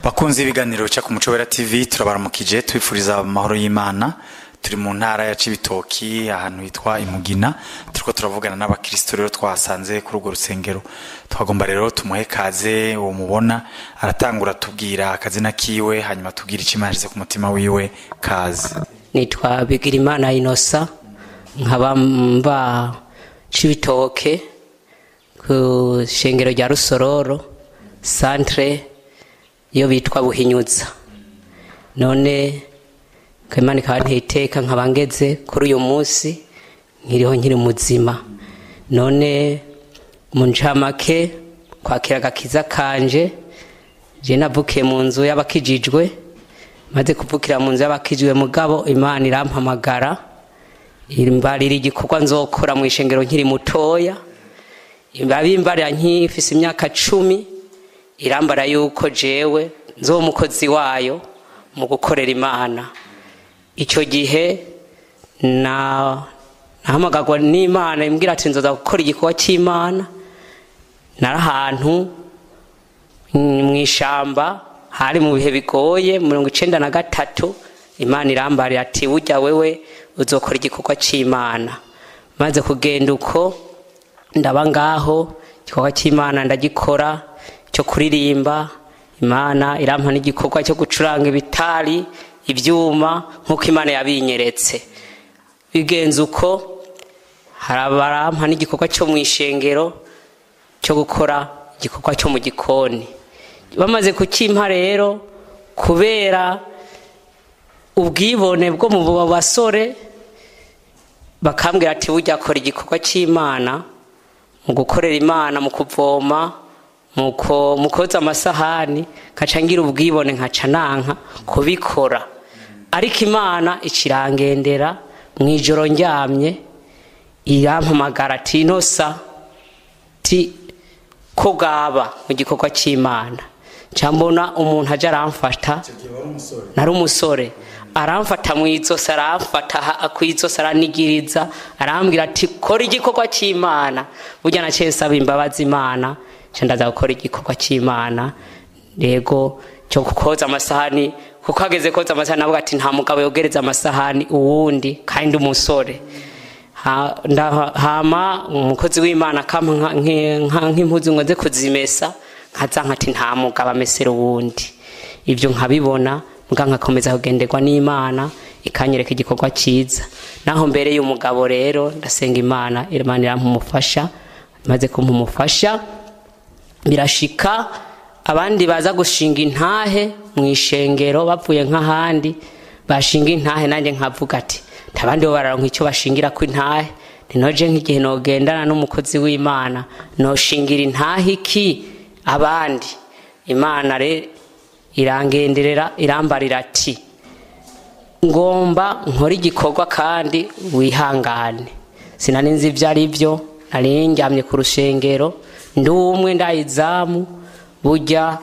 bakunzi ibiganiro bica ku muco wera tv turabaramukije tubifuriza amahoro y'imana turi mu ntara ya cibitoki ahantu hitwa imugina turiko turavugana n'abakristo rero twasanze kuri urwo rusengero twagomba rero tumuhe kaze uwo mubona aratangura tubwira akazina kiwe hanyuma tubwire icyo imana yashyize ku mutima wiwe kaze nitwa bigirimana inosa nkaba mba cibitoke ku shengero rya rusororo santre iyo bitwa buhinyuza none imana ikaba ntiteka nkaba ngeze kuri uyu munsi nkiriho nkiri muzima none mu ncamake kwakira agakiza kanje je navukiye mu nzu y'abakijijwe maze kuvukira mu nzu y'abakijijwe mugabo imana irampamagara imbarira igikorwa nzokora mu ishengero nkiri mutoya babimbarira nkifise imyaka cumi irambara yuko jewe nzo umukozi wayo mu gukorera imana icyo gihe na nahamagagwa n'imana imbwira ati nzoza gukora igikorwa cy'imana nari ahantu mu ishyamba hari mu bihe bigoye mirongo icyenda na gatatu imana irambarira ati burya wewe uzokora igikorwa cy'imana maze kugenda uko ndaba ngaho igikorwa cy'imana ndagikora cyo kuririmba imana irampa n'igikorwa cyo gucuranga ibitari ibyuma nk'uko imana yabinyeretse bigenze uko harabarampa n'igikorwa cyo mu ishengero cyo gukora igikorwa cyo mu gikoni bamaze kukimpa rero kubera ubwibone bwo mu basore bakambwira ati bujya akora igikorwa cy'imana mu gukorera imana mu kuvoma mu koza amasahani nkaca ngira ubwibone nkaca nanka kubikora ariko imana ikirangendera mu ijoro ndyamye irampamagara ati inosa ti ko bwaba mu gikorwa cy'imana mbona umuntu ajya aramfata nari umusore aramfata mu izosi aramfata ku izosi aranigiriza arambwira ati kora igikorwa cy'imana burya na nsaba imbabazi imana ndaza gukora igikorwa cy'imana yego cyo koza amasahani kuko ageze koza amasahani avuga ati nta mugabo yogereza amasahani uwundi kandi umusore hama umukozi w'imana akampa nk'impuzu ngo nze kuzimesa nkaza nkati nta mugabo amesera uwundi ibyo nkabibona mbwa nkakomeza kugenderwa n'imana ikanyereka igikorwa cyiza naho mbere y'umugabo rero ndasenga imana imana irampumufasha maze kumpumufasha birashika abandi baza gushinga intahe mu ishengero bavuye nk'ahandi bashinga intahe nanjye nkavuga ati ntabandi bo bararonka icyo bashingira ku intahe ninoje nk'igihe nogendana n'umukozi w'imana noshingira intahe iki abandi imana re irangenderera irambarira ati ngomba nkora igikorwa kandi wihangane sinari nzi ibyo ari byo nari njyamye ku rushengero ndi umwe ndayizamu burya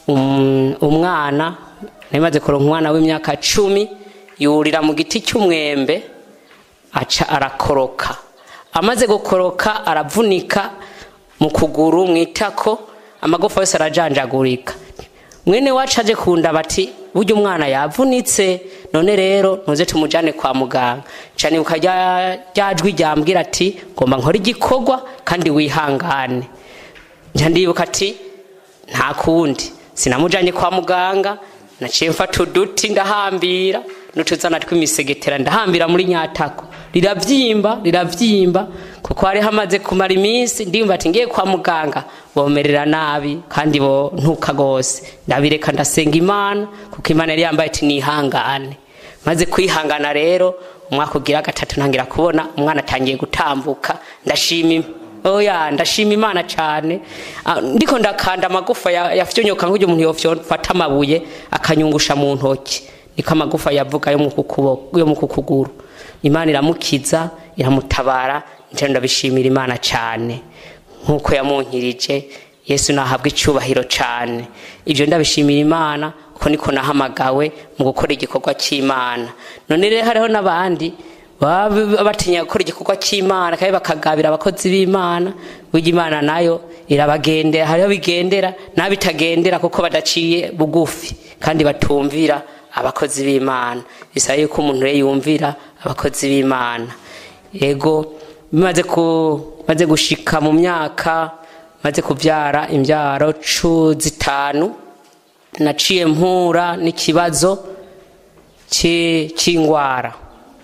umwana ntimaze kuronka umwana w'imyaka cumi yurira mu giti cy'umwembe aca arakoroka amaze gukoroka aravunika mu kuguru mu itako amagufa yose arajanjagurika mwene wacu aje kunda bati burya umwana yavunitse none rero ntuze tumujyane kwa muganga cyane ryajwi ryambwira ati ngomba nkore igikorwa kandi wihangane njya ndibuka ati nta kundi sinamujyanye kwa muganga naciye mfata uduti ndahambira n'utuzana tw'imisegetera ndahambira muri nyatako rirabyimba rirabyimba kuko hari hamaze kumara iminsi ndimba ati ngiye kwa muganga bomerera nabi kandi bo ntuka rwose ndabireka ndasenga imana kuko imana yari yambaye ati nihangane maze kwihangana rero umwaka ugira gatatu ntangira kubona umwana atangiye gutambuka ndashima oya ndashima imana cyane ndiko ndakanda amagufa yafyonyoka nk'uyu umuntu yofata amabuye akanyungusha mu ntoki niko amagufa yavuga yo mu kukuguru imana iramukiza iramutabara njye ndabishimira imana cyane nk'uko yamunkirije yesu nahabwa icyubahiro cyane ibyo ndabishimira imana kuko niko nahamagawe mu gukora igikorwa cy'imana none rero hariho n'abandi baba batinya gukora igikorwa cy'imana kandi bakagabira abakozi b'imana burya imana nayo irabagendera hariho bigendera n'abitagendera kuko badaciye bugufi kandi batumvira abakozi b'imana bisaba yuko umuntu we yumvira abakozi b'imana yego bimaze ku maze gushika mu myaka maze kubyara imbyaro cu zitanu naciye mpura n'ikibazo cy'indwara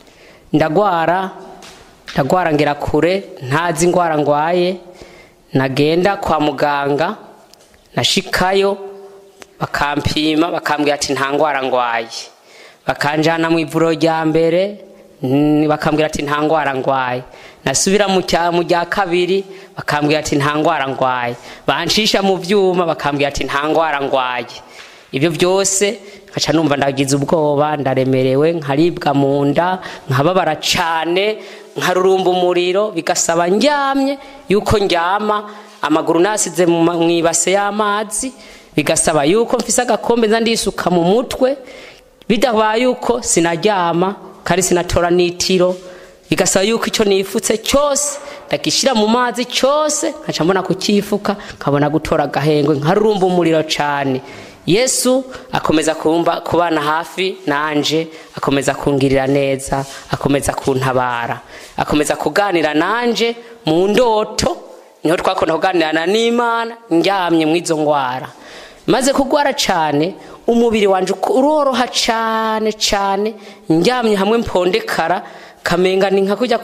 ndagwara ndagwara ngera kure ntazi indwara ndwaye nagenda kwa muganga nashikayo bakampima bakambwira ati nta ndwara ndwaye bakanjyana mu ivuriro rya mbere bakambwira ati nta ndwara ndwaye nasubira mu rya kabiri bakambwira ati nta ndwara ndwaye bancisha mu byuma bakambwira ati nta ndwara ndwaye ibyo byose nkaca numva ndagize ubwoba ndaremerewe nkaribwa mu nda nkababara cyane nkarurumba umuriro bigasaba ndyamye yuko ndyama amaguru nasize mu ibase y'amazi bigasaba yuko mfise agakombe nza ndisuka mu mutwe bidabaye yuko sinaryama kandi sinatora n'itiro bigasaba yuko icyo nifutse cyose ndagishyira mu mazi cyose nkaca mbona kukifuka nkabona gutora agahengwe nkarurumba umuriro cyane yesu akomeza kumva kubana hafi nanje akomeza kungirira neza akomeza kuntabara akomeza kuganira nanje mu ndoto niho twakunda kuganirana n'imana ndyamye mu izo ndwara maze kugwara cyane umubiri wanjye uroroha cyane cyane ndyamye hamwe mpondekara kamenga ni nka kujya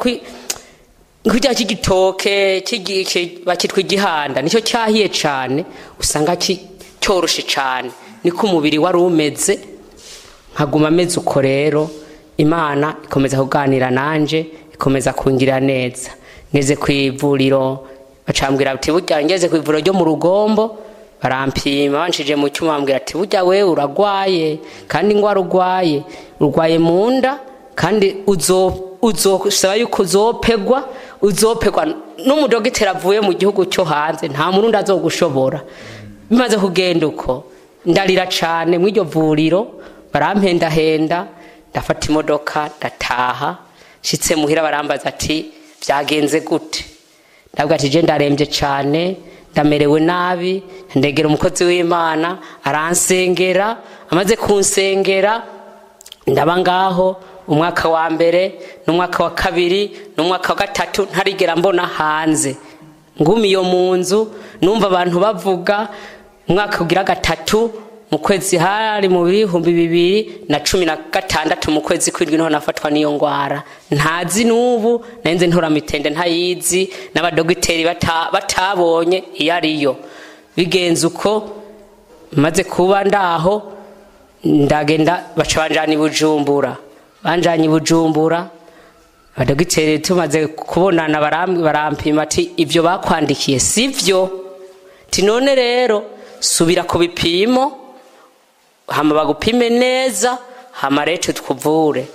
kujya cy'igitoke bakitwa igihanda nicyo cyahiye cyane usanga cyoroshe cyane niko umubiri wari umeze nkaguma ameze uko rero imana ikomeza kuganira nanjye ikomeza kungira neza ngeze ku ivuriro bacambwira ati burya ngeze ku ivuriro ryo mu rugombo barampima banshije mu cyuma bambwira ati burya we uragwaye kandi indwara urwaye urwaye mu nda kandi uzosaba yuko uzopegwa uzopegwa n'umudogiteri avuye mu gihugu cyo hanze nta murundi azogushobora bimaze kugenda uko ndarira cyane mu iryo vuriro barampendahenda ndafata imodoka ndataha nshyitse muhira barambaza ati byagenze gute ndabwo ati je ndarembye cyane ndamerewe nabi ndegera umukozi w'imana aransengera amaze kunsengera ndaba ngaho umwaka wa mbere n'umwaka wa kabiri n'umwaka wa gatatu ntarigera mbona hanze ngumiyo mu nzu numva abantu bavuga umwaka ugira gatatu mu kwezi hari mu bihumbi bibiri na cumi na gatandatu mu kwezi kw'indwi niho nafatwa n'iyo ndwara ntazi n'ubu nenze ntoramitende ntayizi n'abadogiteri batabonye iyo ariyo bigenze uko maze kuba ndaho ndagenda baca banjana i bujumbura banjanye i bujumbura abadogiteri tumaze kubonana barampima ati ibyo bakwandikiye si byo ti none rero subira ku bipimo hama bagupime neza hama rero tukuvure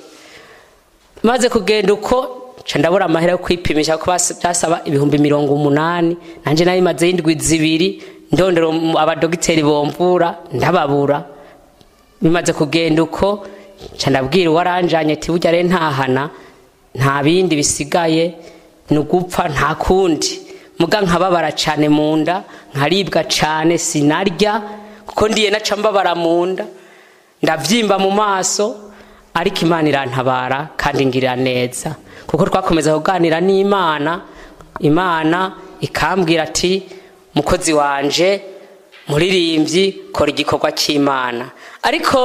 maze kugenda uko nca ndabura amahera yo kwipimisha kuko byasaba ibihumbi mirongo umunani nanjye nari maze indwi zibiri ndondera abadogiteri bomvura ndababura bimaze kugenda uko nca ndabwira uwaranjanye ati burya rero ntahana nta bindi bisigaye ni ugupfa nta kundi muga nkababara cyane mu nda nkaribwa cyane sinarya kuko ndiye naca mbabara mu nda ndabyimba mu maso ariko imana irantabara kandi ngirira neza kuko twakomeza kuganira n'imana imana ikambwira ati mukozi wanje muririmbyi kora igikorwa cy'imana ariko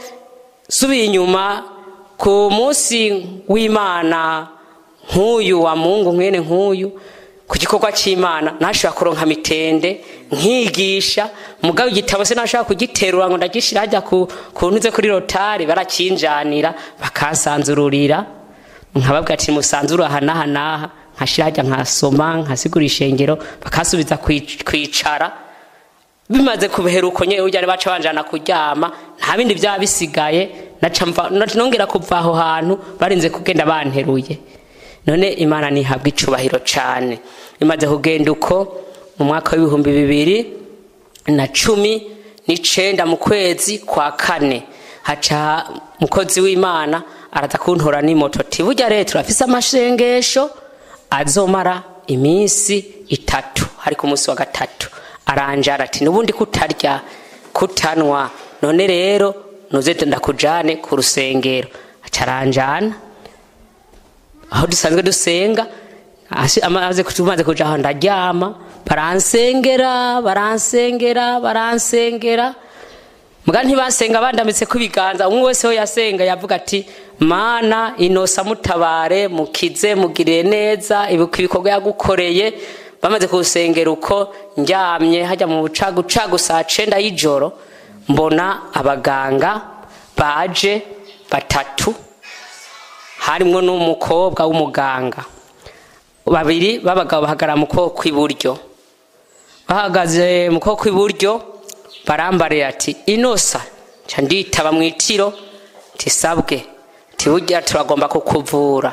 subiye inyuma ku munsi w'imana nk'uyu wa mungu mwene nk'uyu ku gikorwa cy'imana ntashobora kuronka mitende nkigisha mugabo igitabo se ntashobora kugiterura ngo ndagishyira hajya ku ntuze kuri rotari barakinjanira bakansanzururira nkababwira ati musanzure aha n'aha n'aha nkashyira hajya nkasoma nkasigura ishengero bakasubiza kwicara bimaze kubehera uko nyine ujya baca banjana kuryama nta bindi byaba bisigaye nongera kuva aho hantu barinze kugenda banteruye none imana ntihabwa icubahiro cyane imaze kugenda uko mu mwaka w'ibihumbi bibiri na cumi n'icenda mu kwezi kwa kane haca umukozi w'imana araza kuntora n'imoto tiburya rero turafise amashengesho azomara iminsi itatu hari ku munsi wa gatatu aranjara ati nubundi kutarya kutanwa none rero nuze ndakujane ku rusengero acaranjana aho dusanzwe dusenga hasi- amaze tumaze kuja aho ndaryama baransengera baransengera baransengera muga ntibasenga bandamitse ku ibiganza umwe wese we yasenga yavuga ati mana inosa mutabare mukize mugirire neza ibuka ibikorwa yagukoreye bamaze kuwusengera uko ndyamye hajya mu bucagucagu saa cenda y'ijoro mbona abaganga baje batatu harimwo n'umukobwa w'umuganga babiri b'abagabo bahagarara mu kuboko kw'iburyo bahagaze mu kuboko kw'iburyo barambarira ati inosa nca nditaba mu itiro tisabwe tiburya turagomba kukuvura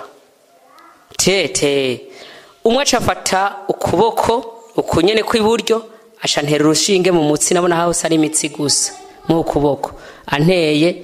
tete umwe acafata ukuboko ukunyene kw'iburyo aca ntera urushinge mu mutsi nabona hose ari imitsi gusa mu kuboko anteye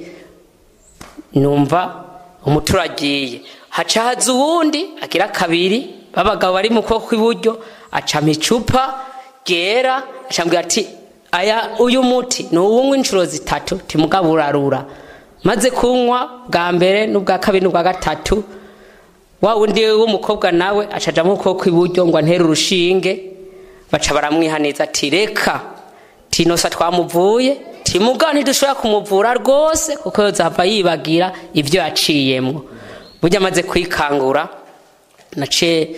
numva umuti uragiye haca haza uwundi agira kabiri b'abagabo bari mu kuboko kw'iburyo acama icupa ryera acambwira ati aya uyu muti ni uwunywa inshuro zitatu timugabo urarura maze kunywa bwa mbere n'ubwa kabiri n'ubwa gatatu wa wundi w'umukobwa nawe acaja mu kuboko kw'iburyo ngo antere urushinge baca baramwihaniza ati reka tinosa twamuvuye timugabo ntidushobora kumuvura rwose kuko yozava yibagira ibyo yaciyemwo burya amaze kwikangura nace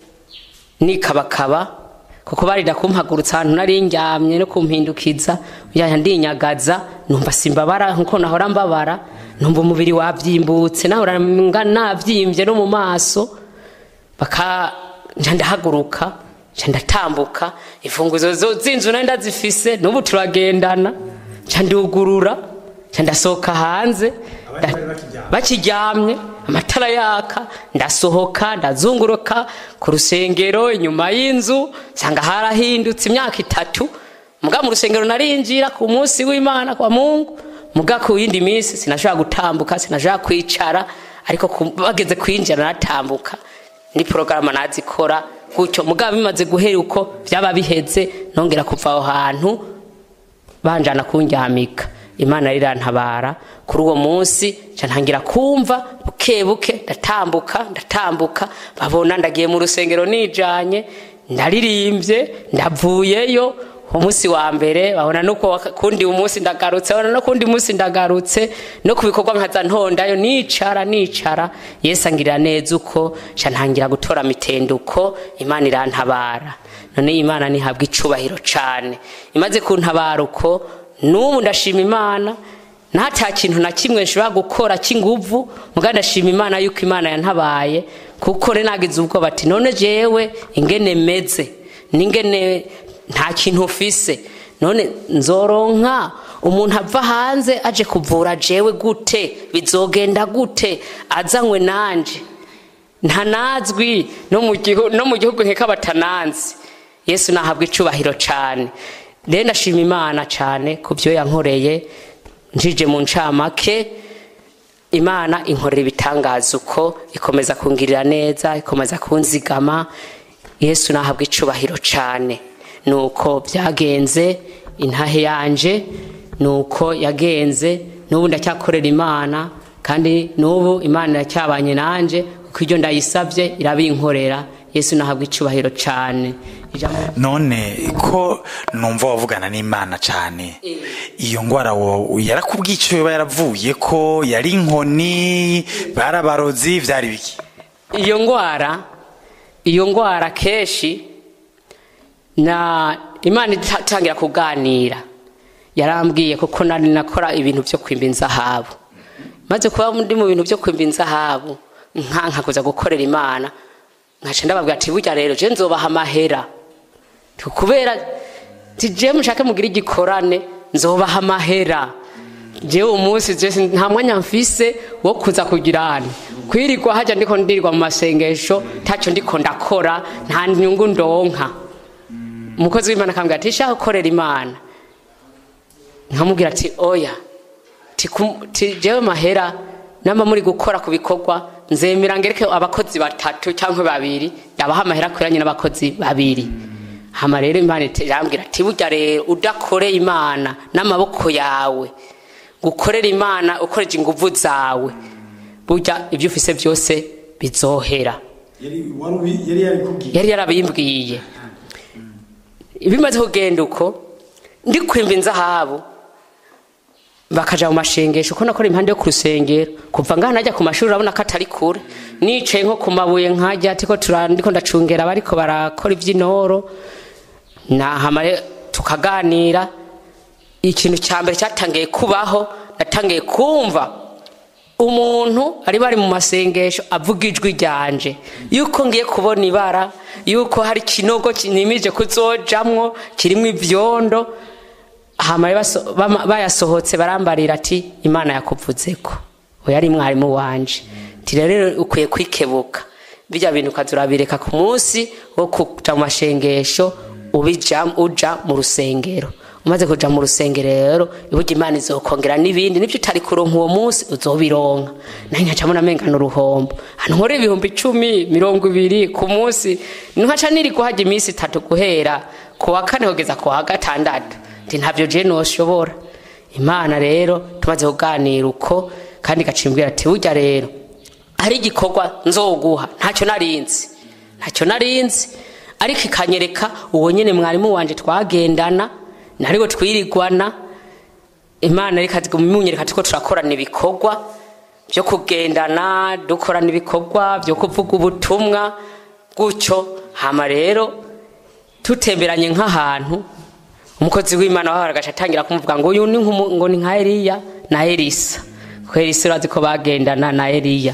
nikabakaba kuko barida kumpagurutsa ahantu nari ndyamye no kumpindukiza yaya ndinyagaza numva simbabara nkuko nahora mbabara numva umubiri wabyimbutse nahora nga nabyimbye no mu maso baka nja ndahaguruka nca ndatambuka imfunguzo zo z'inzu nari ndazifise n'ubu turagendana nca ndugurura nca ndasohoka hanze nda- bakiryamye amatara yaka ndasohoka ndazunguruka ku rusengero inyuma y'inzu nsanga harahindutse imyaka itatu muga mu rusengero narinjira ku munsi w'imana kwa mungu muga ku yindi minsi sinashobora gutambuka sinashobora kwicara ariko ku- bageze kwinjira naratambuka ni porogaramu nazikora gutyo muga bimaze guhera uko byaba biheze nongera kuva aho hantu banjana kundyamika imana rirantabara kuri uwo munsi nca ntangira kumva buke buke ndatambuka ndatambuka babona ndagiye mu rusengero nijanye ndaririmbye ndavuyeyo umunsi wa mbere babona nuko waka- kundi umunsi ndagarutse babona no kundi munsi ndagarutse no ku bikorwa nkaza ntondayo nicara nicara yesu angirira neza uko nca ntangira gutora mitenduko imana irantabara none imana ntihabwa icubahiro cane imaze kuntabara uko n'ubu ndashima imana nta kintu na kimwe nshobora gukora cy'inguvu muga ndashima imana yuko imana yantabaye kuko re nagize ubwoba ati none jewe ingene meze n'ingene nta kintu ufise none nzoronka umuntu ava hanze aje kuvura jewe gute bizogenda gute azanywe nanje ntanazwi no mu gihu- no mu gihugu nkeka batananzi yesu nahabwa icubahiro cane rero ndashima imana cane ku byo yankoreye njije mu ncamake imana inkorera ibitangaza uko ikomeza kungirira neza ikomeza kunzigama yesu nahabwa icubahiro cane nuko byagenze intahe yanje nuko yagenze n'ubu ndacyakorera imana kandi n'ubu imana iracyabanye nanje kuko ibyo ndayisabye irabinkorera yesu nahabwa icubahiro cane Ijambo- none ko numva wavugana n'imana cyane iyo ngwara wo yarakubwiye icyo yoba yaravuye ko yari inkoni barabarozi byari biki iyo ngwara iyo ngwara kenshi na imana itangira kuganira yarambwiye kuko nari nakora ibintu byo kwimba inzahabu maze kuba ndi mu bintu byo kwimba inzahabu nka nkakuza gukorera imana nkaca ndababwira ati burya rero je nzobaha amahera kubera ti je mushake mugire igikorane nzobaha amahera jewe umunsi je sin- nta mwanya mfise wo kuza kugirana kwirirwa haja ndiko ndirirwa mu masengesho taco ndiko ndakora nta nyungu ndonka umukozi w'imana akambwira ati shaka gukorera imana nkamubwira ati oya ti kum- ti jewe mahera namba muri gukora ku bikorwa nzemera ngereke abakozi batatu cyangwa babiri yabaha amahera akwiranye n'abakozi babiri hama rero imana irambwira ati burya rero udakore imana n'amaboko yawe gukorera imana ukoresha inguvu zawe burya ibyo ufise byose bizohera yari yarabimbwiye bimaze kugenda uko ndi kwimba inzahabu bakaja mu mashengesho uko nakora impande yo ku rusengero kuva ngaha najya ku mashuri urabona ko atari kure nicaye nko ku mabuye nkajya ariko ndiko ndacungera abariko barakora iby'intoro nahama tukaganira ikintu cya mbere cyatangiye kubaho natangiye kumva umuntu ari bari mu masengesho avuga ijwi ryanje yuko ngiye kubona ibara yuko hari ikinogo kinimije kuzojamwo kirimo ibyondo hama bayasohotse barambarira ati imana yakuvuze ko uyu ari mwarimu wanje ati rero ukwiye kwikebuka bijya bintu ukaza urabireka ku munsi wo kuja mu mashengesho uja mu rusengero umaze kuja mu rusengero rero iburyo imana izokongera n'ibindi nibyo utari kuronka uwo munsi uzobironka naho nkacamo namengana uruhombo hano nkora ibihumbi icumi mirongo ibiri ku munsi nkaca niri guhajya iminsi itatu guhera ku wa kane kugeza ku wa gatandatu nti ntabyo je noshobora imana rero tumaze kuganira uko kandi gacimbwira ati burya rero hari igikorwa nzoguha ntacyo narinzi ntacyo narinzi ariko ikanyereka uwo nyine mwarimu wanje twagendana narigo twirigwana imana reka munyereka tuko turakorana ibikorwa byo kugendana dukorana ibikorwa byo kuvuga ubutumwa gutyo hama rero tutemberanye nk'ahantu umukozi w'imana waho agaca atangira kumuvuga ngo uyu ni ngo ni nka eliya na elisa kuko elisa urazi ko bagendana na eliya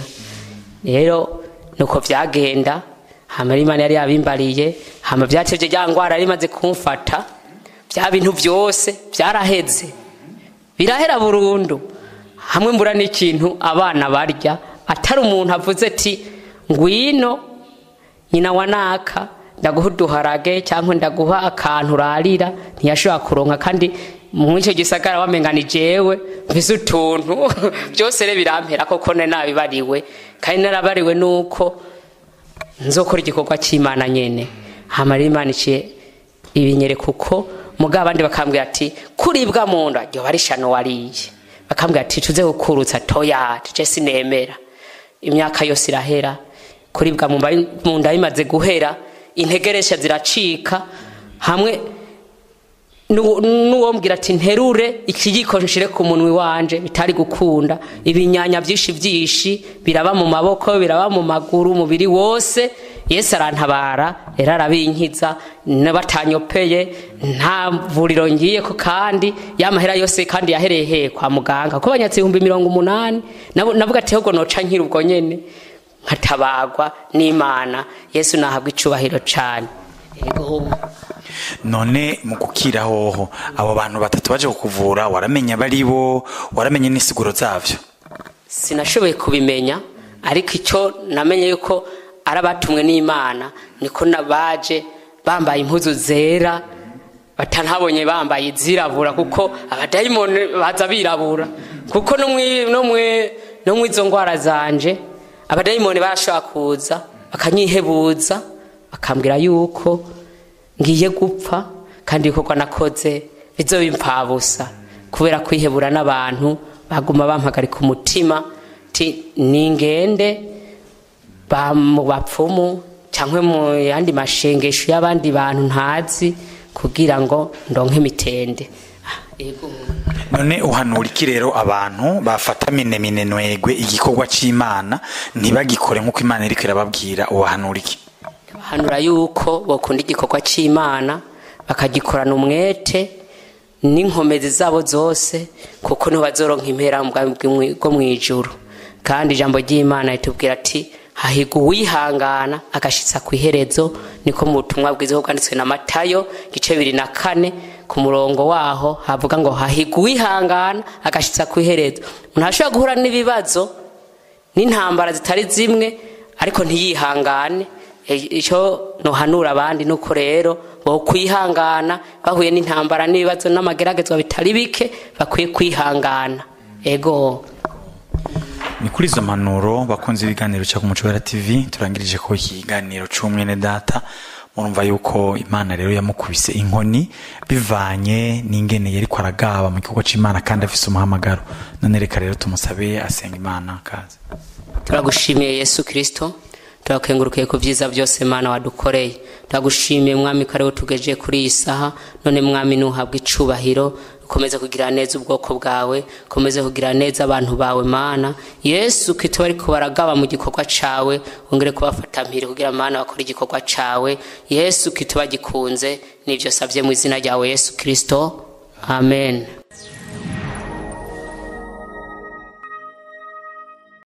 rero nuko byagenda hama imana yari yabimbariye hama byatevye rya ngwara yari imaze kumfata bya bintu byose byaraheze birahera burundu hamwe mbura n'ikintu abana barya atari umuntu avuze ati ngwino nyina wa naka ndaguha uduharage cyangwa ndaguha akantu urarira ntiyashobora kuronka kandi mu icyo gisagara wamengana ijewe mvise utuntu byose rero birampera koko ne nabibariwe kandi narabariwe nuko nzokora igikorwa cy'imana nyene hamara imana iciye ibinyereka uko mugabo abandi bakambwira ati kuribwa mu nda ryo bari shano wariye bakambwira ati tuze gukurutsa toya tuje sinemera imyaka yose irahera kuribwa mu nda bimaze guhera integeresha ziracika hamwe n'uwombwira ati nterure ikiyiko nshire ku munwi wanje bitari gukunda ibinyanya byinshi byinshi biraba mu maboko biraba mu maguru umubiri wose yesu arantabara rero arabinkiza batanyopeye nta vuriro ngiye ko kandi y'amahera yose kandi yahereye he kwa muganga ko banyatse ibihumbi mirongo umunani navuga ati ahubwo noca nkiri ubwo nyene nkatabagwa n'imana yesu nahabwa icubahiro cane none mu gukira hoho abo bantu batatu baje kukuvura waramenya bari bo waramenya n'isiguro zavyo sinashoboye kubimenya ariko icyo namenye yuko ari abatumwe n'imana niko baje bambaye impuzu zera batanabonye bambaye izirabura kuko abadayimoni baza birabura kuko no mu izo ndwara zanje abadayimoni barashobora kuza bakanyihebuza bakambwira yuko ngiye gupfa kandi ibikorwa nakoze bizo bimpfabusa kubera kwihebura n'abantu baguma bampagarika umutima ti ningende mu bapfumu cyangwa mu yandi mashengesho y'abandi bantu ntazi kugira ngo ndonke imitende none uhanura iki rero abantu bafata minemine ntwegwe igikorwa cy'imana ntibagikore nk'uko imana iri irababwira ubahanura iki bahanura yuko bakunda igikorwa cy'imana bakagikorana umwete n'inkomezi zabo zose kuko niho bazoronka impera bwo mu ijuru kandi ijambo ry'imana ritubwira ati hahigwa uwihangana agashitsa ku iherezo niko mu butumwa bwiza bwanditswe na matayo gice bibiri na kane ku murongo waho havuga ngo hahigwa uwihangana agashitsa ku iherezo umuntu ashobora guhura n'ibibazo n'intambara zitari zimwe ariko ntiyihangane icyo nuhanura abandi nuko rero bo kwihangana bahuye n'intambara n'ibibazo n'amageragezwa bitari bike bakwiye kwihangana ego ni kuri izo mpanuro bakunze ibiganiro cya kumucobera tv turangirije ko iki kiganiro cy'umwene data murumva yuko imana rero yamukubise inkoni bivanye n'ingene yari aragaba mu gikorwa cy'imana kandi afise umuhamagaro none reka rero tumusabe asenga imana kaze turagushimiye yesu kirisito turakengurukiye ku byiza byose mana wadukoreye turagushimiye mwami ko ariwe tugejeje kuri iyi saha none mwami ntuhabwe icubahiro ukomeze kugira neza ubwoko bwawe ukomeze kugira neza abantu bawe mana yesu kito ariko baragaba mu gikorwa cawe wongere kubafata mpiri kugira mana bakora igikorwa cawe yesu kito bagikunze nivyo savye mu izina ryawe yesu kirisito amen